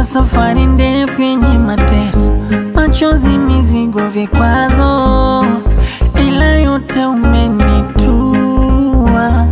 Ilikuwa safari ndefu yenye mateso, machozi, mizigo, vikwazo, ila yote umenitua.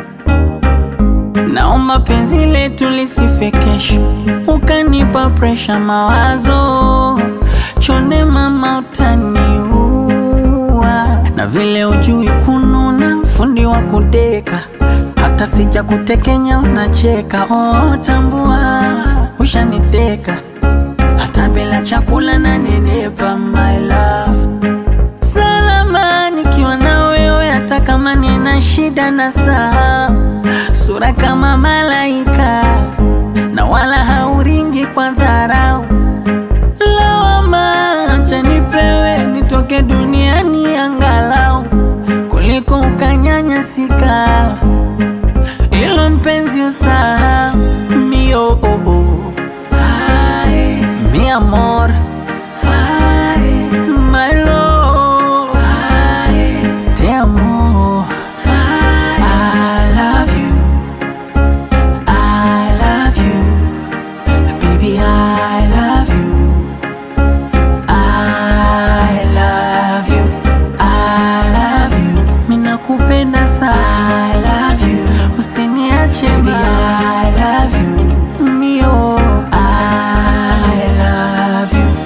Naomba penzi letu lisife kesho, ukanipa presha, mawazo chonde, mama utaniua. Na vile ujui kununa, fundi wa kudeka, hata sija kutekenya unacheka. Oh, tambua ushaniteka, hata bila chakula na nenepa, my love salama nikiwa na wewe, hata kama nina shida na saa, sura kama malaika na wala hauringi kwa dharau. Lawama acha nipewe, nitoke duniani angalau kuliko ukanyanyasika. Ilo mpenzi usahau mio oh, oh. Ay, mi amor Ay, my love Ay, te amo I love you I love you baby I love you I love you I love you minakupenda sana I love you usiniache baby I love you mio I love you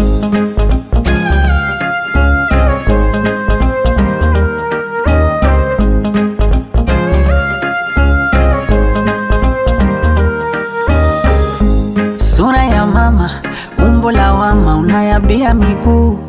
Sura ya mama, umbo la wama, unayabia miguu,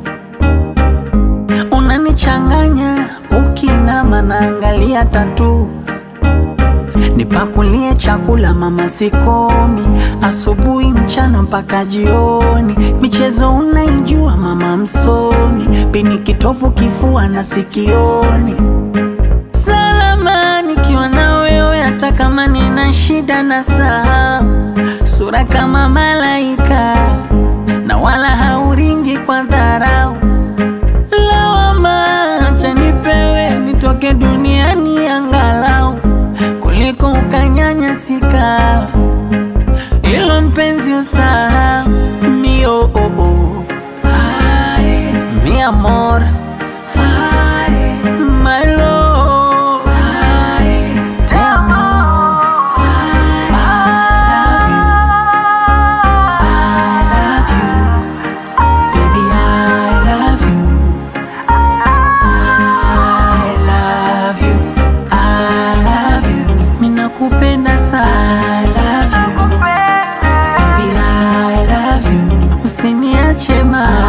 unanichanganya ukinama, naangalia tatu. Nipakulie chakula mama, sikomi, asubuhi, mchana mpaka jioni. Michezo unaijua mama, msomi, pini kitovu, kifua na sikioni salama nikiwa na wewe, hata kama nina shida na saa, sura kama malaika na wala hauringi kwa dharau. Lawama acha nipewe, nitoke duniani angalau kuliko ukanyanyasika. Ilo mpenzi usahau mio oh, oh. Ay, mi amor Ay, my love Ay, te amo I love you baby I love you I love you I love you minakupenda sana I love you baby I love you usiniache ma